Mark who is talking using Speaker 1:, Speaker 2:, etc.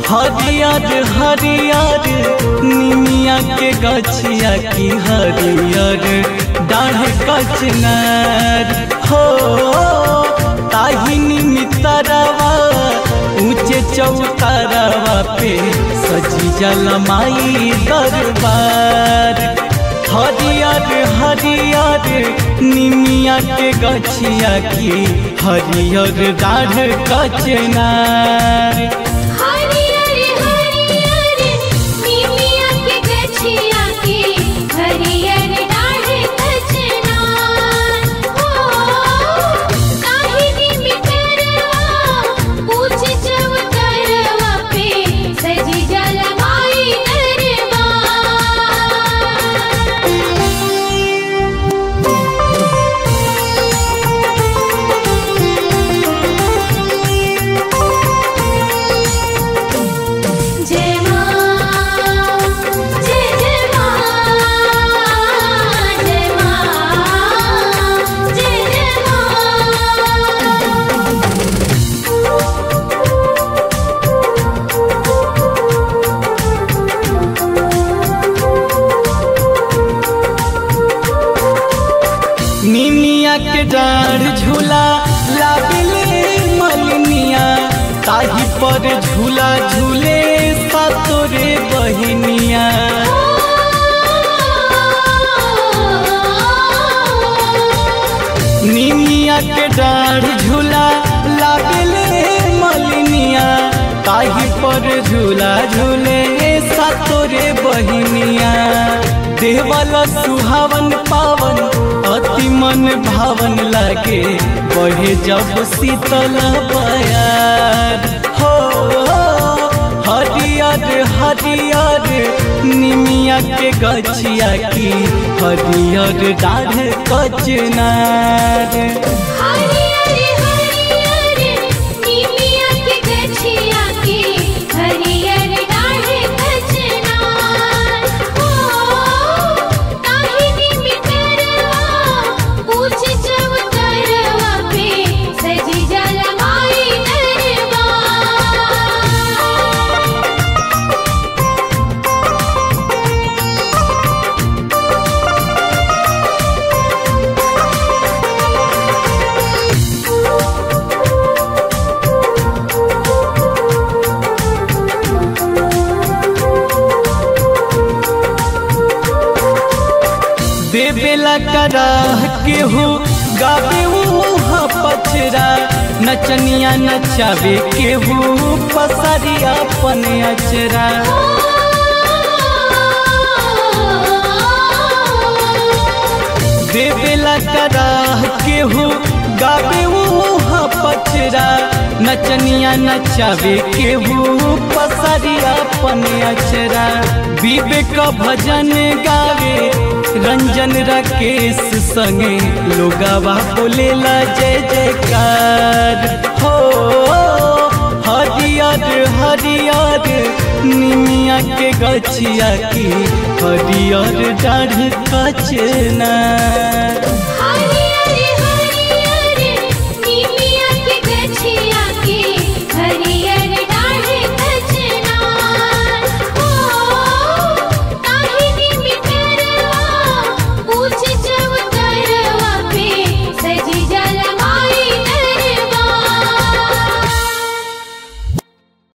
Speaker 1: हरियर हरियर निमिया के गछिया की हरियर डाढ़ कचनार हो ताही निमितरवा ऊंचे चौतरवा पे सजी जलमाई दरबार हरियर हरियर निमिया के गछिया की हरियर डाढ़ कचनार
Speaker 2: हरियर हरियर निमिया के गछिया के हरियर डाढ़ कचना हो ताही निमितरवा पूछ चवतरवा पे सजी जलमाई जय मां जय जय मां जय मां जय जय मां
Speaker 1: निमिया के डाढ़ झूला लाबिले मलिनिया ताही पर झूला झूले सातोरे बहिनिया निमिया के डाढ़ झूला लाबिले मलिनिया ताही पर झूला झूले सातोरे बहिनिया देवल सुहावन पावन अति मन भावन लागे बढ़े जब शीतल बयार हो हरियर हरियर निमिया के गछिया की हरियर डाढ़ कचनार
Speaker 2: हरियर हरियर निमिया के गछिया के हरियर डाढ़ कचना हो ताही निमितरवा पूछ चवतरवा पे सजी जलमाई दरबार
Speaker 1: देवेला कराह के हो गावे उहा पचरा नचनिया नचावे के हो पसरी अपन अचरा देवेला कराह के हो गावे उहा पचरा नचनिया नचावे के हो पसरी अपन अचरा विवेक भजन गावे रंजन राकेश संगे लोगावा बोलेला जय जयकार हो हरियर हरियर निमिया के गछिया की हरियर डाढ़ कचना